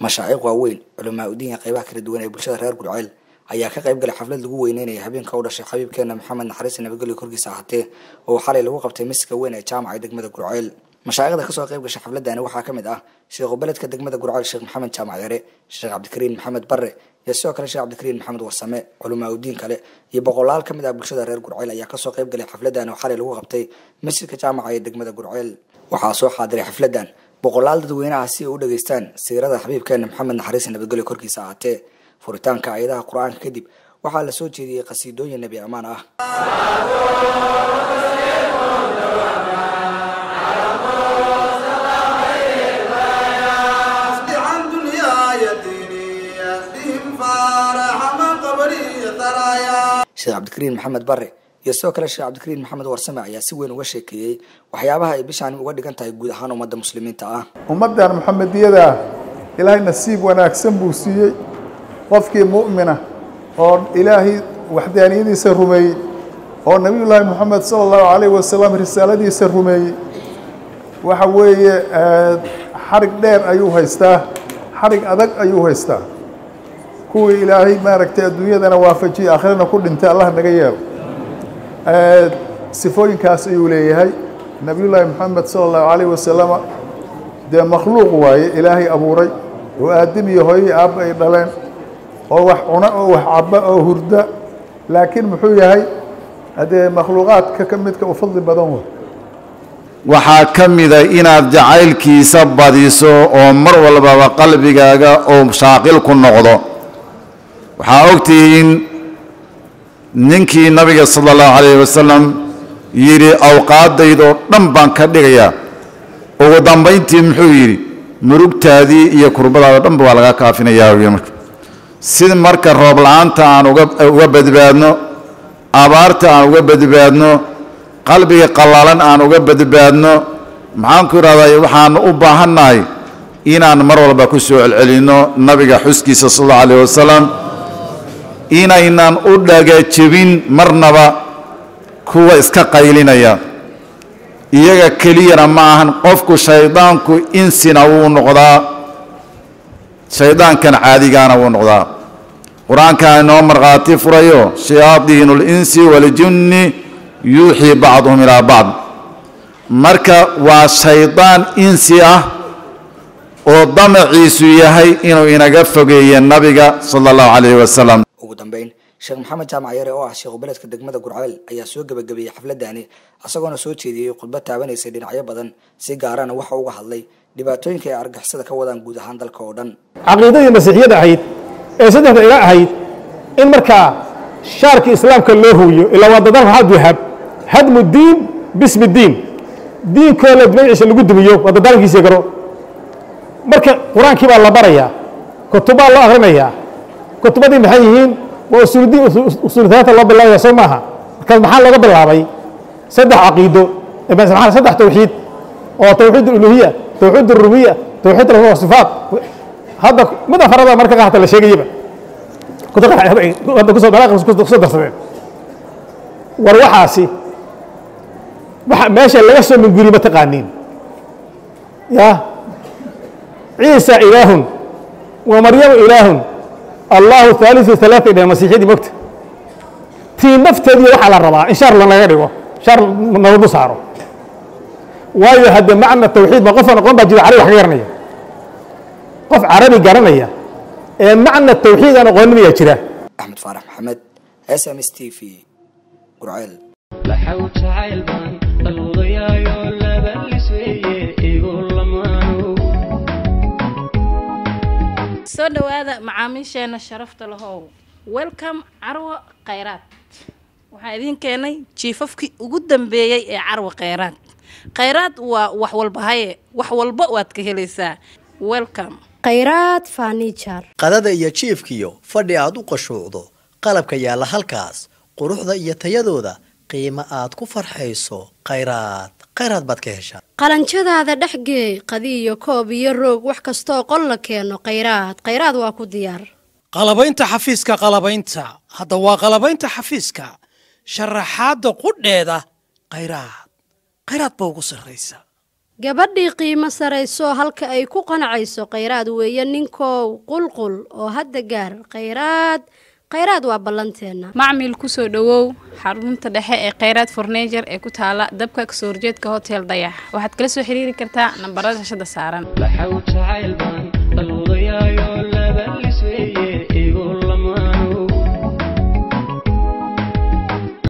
mashaaciiq waaweyn culamaa udiinka qaybaha kala duwan ee bulshada reer gurceel ayaa ka qayb galay xaflad lagu weyneynaya habeenka u dhashay xabiibkeena maxamed naxariis nabadgelyo korkiisa ahaatee oo xalay lagu qabtay masjidka weyn ee jaamaca degmada gurceel mashaayikhda kasoo qayb gashay xafladani waxaa ka mid ah sheekhu beledka degmada gurceel sheekh maxamed jaamac yare sheekh cabdikariin maxamed bare iyo sidoo kale sheekh cabdikariin maxamed warsame culamaa udiin kale iyo boqolaal ka mid ah bulshada reer gurceel ayaa kasoo qayb galay xafladan oo xalay lagu qabtay masjidka jaamaca ee degmada gurceel waxaa soo xaadiray xafladan boqolaal dadweynaha si ay u dhageystaan siirada xabiibkeena maxamed naxariis nabadgelyo korkiisa ahaatee furitaanka ayadaha qur-aanka kadib waxaa la soo jeediyey qasiidooyin nebi ammaan ah عن دنياي ديني بهم فارح من قبري ثرايا sheekh cabdikariin maxamed bare iyo sidoo kale sheekh cabdikariin maxamed warsame ayaa si weyn uga sheekeeyey waxyaabaha ay bishaani uga dhigan tahay guud ahaan ummadda muslimiinta ah ummaddan maxamediyada ah ilaahay nasiib wanaagsan buu siiyey qofkii mu'mina oo ilaahay waxdaaniyadiisa rumeeyey oo nebiyullaahi moxamed sala allahu calayh wasalam risaaladiisa rumeeyey waxa weeye xarig dheer ayuu haystaa xarig adag ayuu haystaa kuwii ilaahay maaragtay adduunyadana waafajiyey aakhirana ku dhintay allah naga yeelo sifooyinkaas ayuu leeyahay nebiyullaahi moxamed sala allahu calayh wasalama dee makhluuq waaye ilaahay abuuray oo aadam iyo hooyii aabba ay dhaleen oo wax cuna oo wax cabba oo hurda laakiin muxuu yahay haddee makhluuqaadka ka midka u fadli badan wey waxaa ka mida inaad jacaylkiisa badiso oo mar walbaba qalbigaaga oo shaaqil ku noqdo waxaa ogtihiin ninkii nabiga sala allahu calayh wasalam yidhi awqaadaydoo dhan baan ka dhigayaa ugu dambayntii muxuu yidhi murugtaadii iyo kurbadaada dhanba waa laga kaafinayaa wy marka si marka roob la-aanta aan uga uga badbaadno abaarta aan uga badbaadno qalbiga qallalan aan uga badbaadno maxaan ku idhahdaa waxaan u baahannahay inaan mar walba ku soo celcelinno nabiga xuskiisa sal allahu alayh wasalam inaynan u dhagajebin marnaba kuwa iska qaylinaya iyaga keliyana ma ahan qofku shaydaanku insina wuu noqdaa shaydaankan caadigaana wuu noqdaa qur-aankaa inoo markhaati furayo shayaadiinu linsi waljunni yuuxii bacduhum ilaa bacd marka waa shaydaan insi ah oo damaciisu yahay inuu inaga fogeeyo nabiga sala allahu calayhi wasalam ugu dambeyn sheekh maxamed jaamac yare oo ah sheekhu beledka degmada gurceel ayaa soo gebagabeeyey xafladani isagoona soo jeediyey khudbad taabanaysay dhinacyo badan si gaarana waxa uga hadlay dhibaatooyinka ay argixisada ka wadaan guud ahaan dalka oo dhan caqiidadii masiixiyada ahayd ee saddexda ila ahayd in markaa shaarkii islaamka loo huwiyo ilaa waa dadalka waxaad wahab hadmu diin bismi diin diinkoo la magaciisa lagu dumiyo waa dadaalkiisii garo marka qur-aankii baa la barayaa kutubaa loo akrinayaa kutubadii maxay yihiin waa usuuldiin usuulitaanta loo bilaabaya soo maaha markaas maxaa looga bilaabay saddex caqiido saddex tawxiid oo tawxiid uluhiya tawxiid rubiya tawxiid sifaat hadda mid afarada marka qaata la sheegayaba hadda kusoo kusoo darsadeen war waxaasi waxa meesha laga soo minguri ma taqaaniin ya ciisa ilaahun wa maryamu ilaahun allahu haaliثu ثalaaثa dheh masiixyadii mogta tii nafteedii waxaa la rabaa in shaar lanaga dhigo shaar nalagu saaro waayo hadde macna tawxiid ma qofan aqoon baa jira carabi wax ka garanaya qof carabi garanaya ee macna tawxiid aan aqoonin ayaa jira axmed faarax maxamed s m s t v gurceel laxaw jacayl baan dalwadayaayo labalis weeye igu lamaano soo dhowaada macaamiisheena sharafta lahow welcome carwo khayraad waxaan idiin keenay jiifafkii ugu dambeeyey ee carwo khayraad khayraad waa wax walba haye wax walba waad ka helaysaa welcome khayraad fanijar qadada iyo jiifkiyo fadhi aad u qashuucdo qalabka yaalla halkaas quruxda iyo tayadooda qiimo aad ku farxayso khayraad khayraad baad ka heshaa qalanjadaada dhexgeey qadi iyo koob iyo roog wax kastooo qol la keeno khayraad khayraad waa ku diyaar qalabaynta xafiiska qalabaynta hadda waa qalabaynta xafiiska sharaxaadda qudheeda khayraad khayraad ba ugu sarraysa gabadhii qiimo sarayso halka ay ku qanacayso khayraad weeye ninkow qulqul oo hadda gaar khayraad khayraad waa ballanteenna macmil kusoo dhowow xarunta dhexe ee khayraad fornejer ee ku taala dabka kasoo horjeedka hotel dayax waxaad kala soo xiriiri kartaa nambarada shashada saaran laxaw jacayl baan